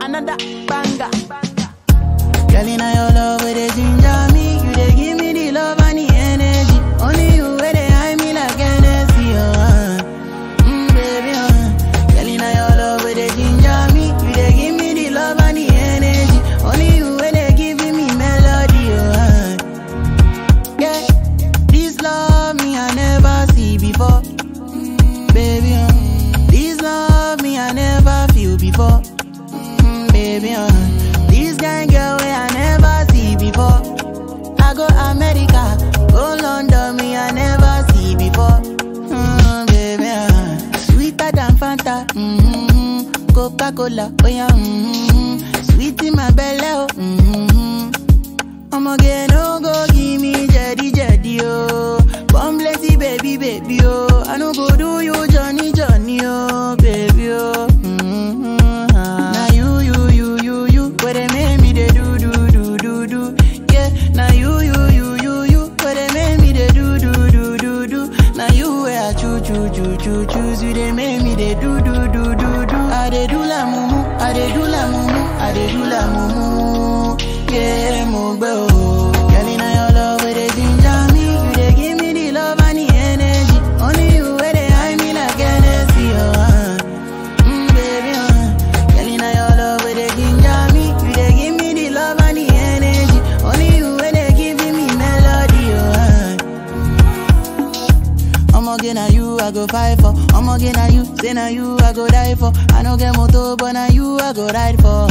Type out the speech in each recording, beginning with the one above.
another banger. Girl, in your love, where they ginger me. You they give me the love and the energy. Only you where they hide me like Hennessy, uh. Mm, baby, uh. Girl, in your love, where they ginger me. You they give me the love and the energy. Only you where they giving me melody, uh. Yeah, this love me I never see before. Mm, baby, uh. This love me I never feel before. Mm, baby, uh. This kind girl way I never see before. I go America, go London, me I never see before. Mm, baby, uh. sweeter than Fanta, mm-hmm. Coca Cola, oh yeah, mm-hmm. sweet in my belly, oh. Mm-hmm. I'ma get no go give me jetty jetty oh. Come blessy baby baby oh. I no go do you Johnny Johnny oh baby oh. Mm-hmm. Now you you you you you where they make me they do do do do do. Yeah. Now you you you you you where they make me they do do do do do. Now you where I choo choo choo choo choose you they make me they do do do do do. I they do la mumu, I they do la mumu, I they do la mumu. Yeah, mo gbe o. Girl, inna your love where they ginger me, you they give me the love and the energy. Only you where they hide me like Hennessy, oh. Uh. Mm, baby, uh. Girl, inna your love where they ginger me, you they give me the love and the energy. Only you where they giving me melody, oh. Uh. I'ma get na you I go fight for. I'ma get na you, say na you I go die for. I no get motor, but na you I go ride for.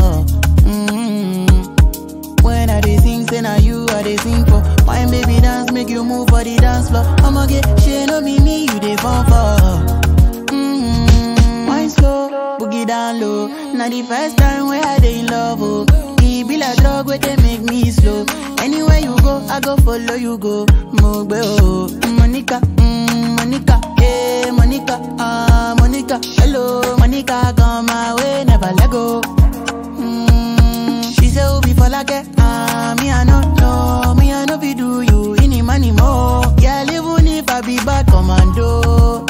Mm-hmm. When I dey sing, say na you I dey sing for. Wine baby dance, make you move for the dance floor. I'ma get shit no be me, you dey fall for. Mm-hmm. Wine slow, boogie down low. Now the first time where I dey in love, oh. E be like drug where they make me slow. Anywhere you go, I go follow you go. Mogbe oh, Monica, mm, Monica, yeah, Monica, ah, Monica. Hello, Monica, come my way, never let go. Mm, she say Obi for like ah, me I no know, me I no be do you any money more. Yeah, even if I be bad commando.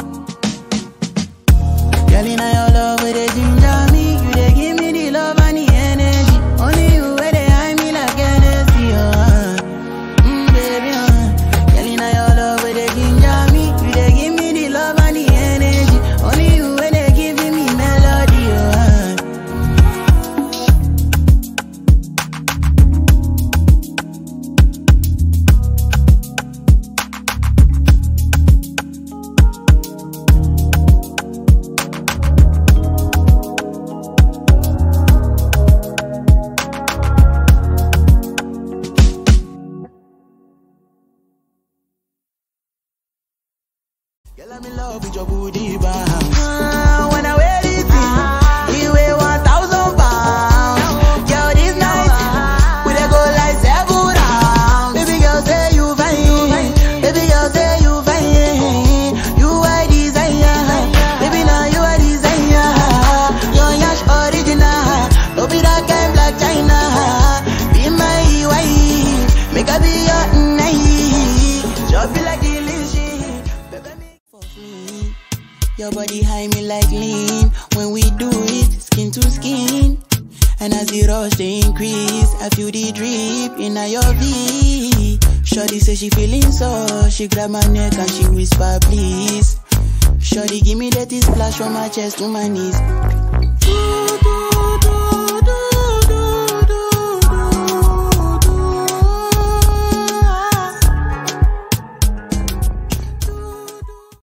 Girl, inna your love where they ginger me, you they give me the love and the energy. Only you where they hide me like Hennessy, uh. Mm, baby, uh. Girl, inna your love where they ginger me, you they give me the love and the energy. Only you where they giving me melody, uh. Girl, I'm in love with your booty, ba. Ah, when I wear this thing, it weigh 1,000 pounds. Girl, this night, we dey go like seven rounds. Baby girl, say you fine. Baby girl, say you fine. You are desire. Baby, now you are desire. Your yash original. Don't be that kind black China. Be my wife. Make I be your night. Just be like delicious. Baby, me for free. Your body high me like lean. When we do it, skin to skin. And as the rush they increase, I feel the drip in your V. Shorty say she feeling so, she grab my neck and she whisper please. Shorty give me that splash from my chest to my knees. Ooh,